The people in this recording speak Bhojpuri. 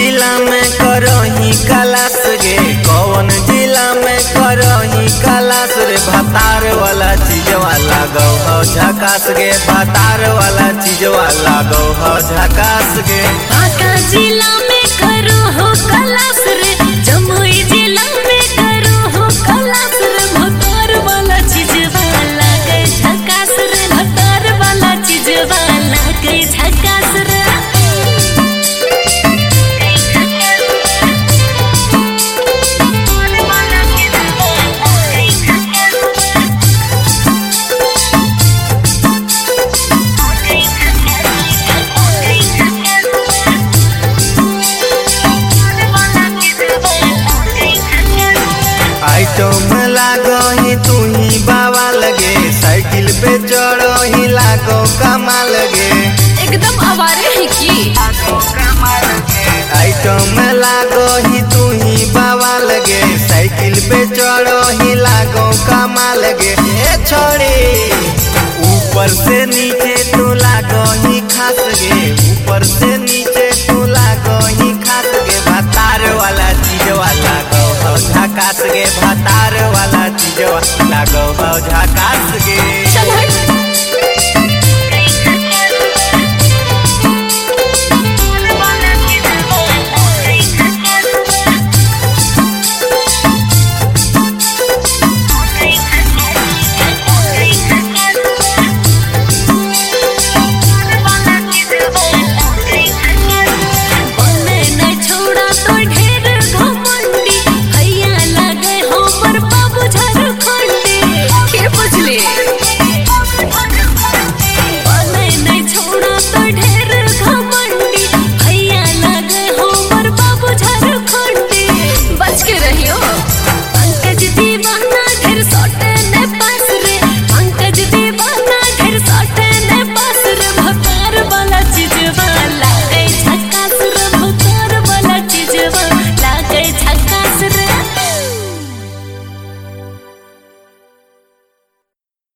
जिला में करही कलास गे कौन जिला में करही कलास रे भतार वाला चीजवा लागो हो झकास गे भतार वाला चीजवा लागो हो झकास गे बांका जिला में करो हो कलास रे जमुई जिला में करो हो कलास रे भतार वाला चीज वाला गए झकास रे भतार वाला चीज वाला गए झकास रे आइटम लागही तू ही बाबा लगे साइकिल पे चढ़ही लागो कमा लगे एकदम आवारे है की आइटम लागही तू ही बाबा लगे साइकिल पे चढ़ही लागो कमा लगे ए छोड़ी ऊपर से नीचे तू लागही खास गे ऊपर से नीचे तू लागही खास गे भतार वाला चीजवा लागो हो झकास गे भतार वाला चीजवा लागो हो झकास